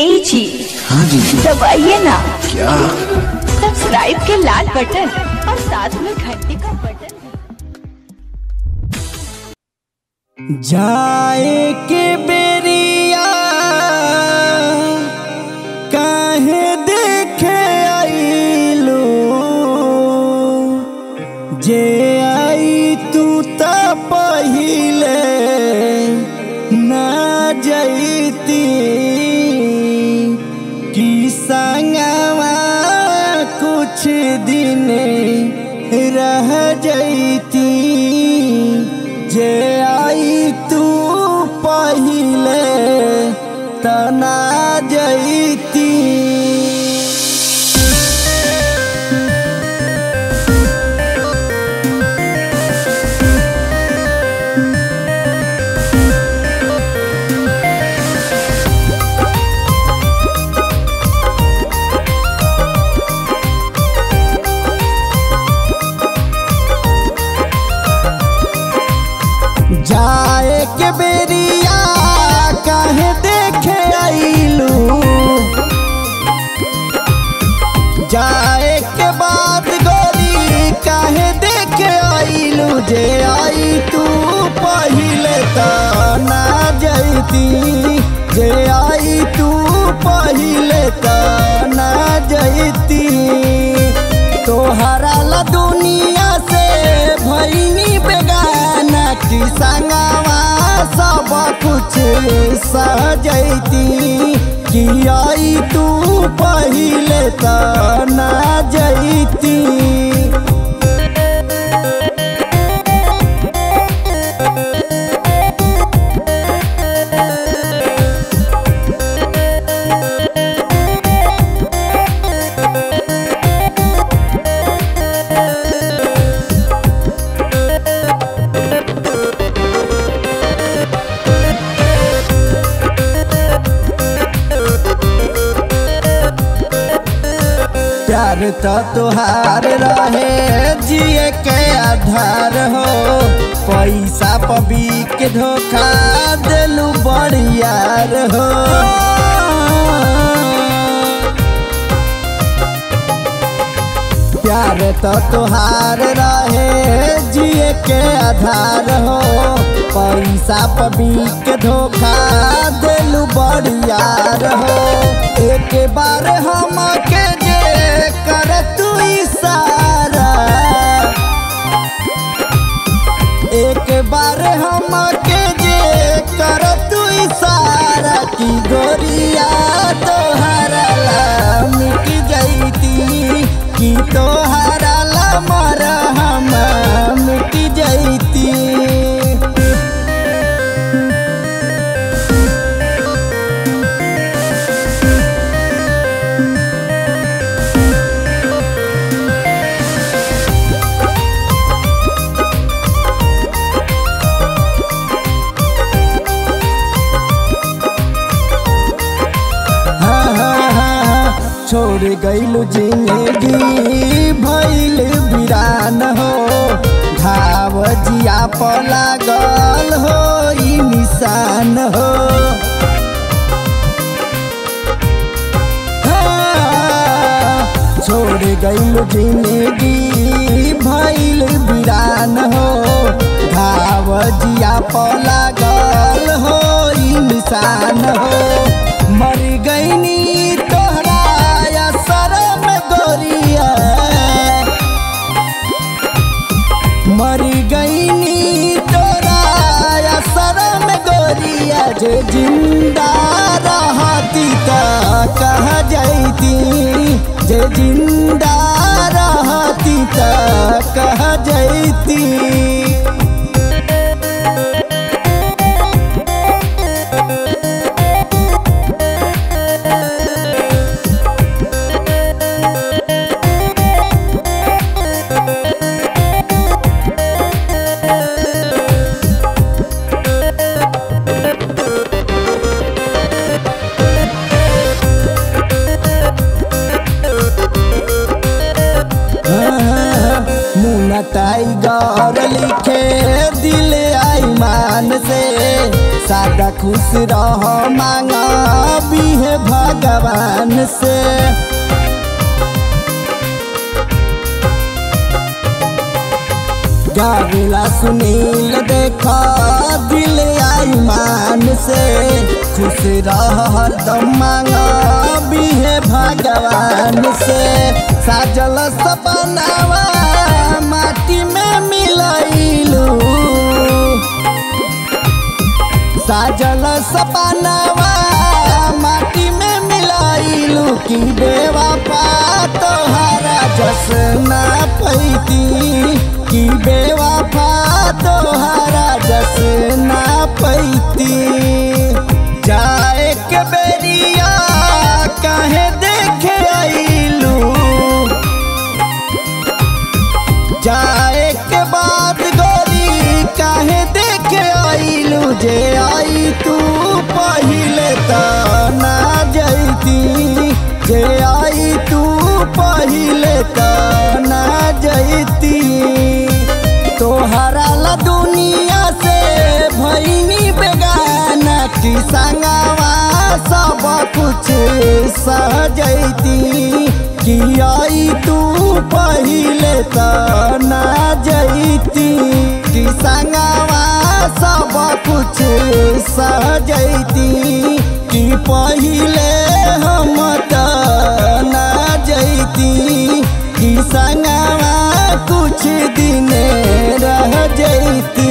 ए जी हाँ जी दबाइए ना क्या सब्सक्राइब के लाल बटन और साथ में घंटी का बटन जाए के बेरिया काहे देखे आइलो जे आई तू त पहिले ना जैती कि संगवा कुछ दिन रह जैती जे आई तू पहिले तना जैती जाए के बेरिया काहे देखे आइलू जाए के बाद गोरी काहे देखे आइलू जे आई तू पहिले त ना जैती जे आई तू पहिले त ना जैती तोहरा ला दुनिया से भईनी बेगाना की संगवा सब कुछ सजैती कि आई तू पहिले त ना जैती प्यार तो तुहार रहे जिए के आधार हो पैसा पबी के धोखा दिलू बड़ियार हो प्यार तो तुहार रहे जिए के आधार हो पैसा पबी के धोखा दिलू बड़ियार हो एक बार हम के जे कर तू इशारा एक बार हम के जे कर तू इशारा की गोरिया तोहरा ला मिट जैती की तोहरा ला मर हम मिट जैती हाँ, हाँ, हाँ, हाँ, छोड़ गईलू जिंदगी भैल वीरान हो घाव जिया पर लागल हो ई निशान हो हाँ, छोड़ गईलू जिंदगी भैल वीरान हो घाव जिया पर लागल हो ई निशान हो मर गईनी तोहरा असर में गोरिया मर गईनी तोरा असर में गोरिया जे जिंदा रहती त कह जैती जे जिंदा रहती त कह जैती मुना टाइगर लिखे दिल आई मान से सादा खुश रह मांगा भी है भगवान भगवान से गाविला सुनील देखा दिल आई मान से खुश रह हरदम मांगा बिहे भगवान से साजल सपनावा माटी में मिलैलू साजल सपनावा माटी में मिलाइलू की बेवफा तोहरा जसना पैती की बेवफा तोहरा जसना पैती जाए के बेरिया काहे देखे आइलू जाए के बाद गोरी काहे देखे आइलू जे आई तू पहिले त ना जैती जे आई तू पहिले त ना जैती तोहरा ला दुनिया से भैनी बेगाना की संगवा सब कुछ सजैती कि आई तू पहिले त ना जैती कि संगवा सब कुछ सजैती कि पहिले हम त ना जैती कि संगवा कुछ दिन रह जैती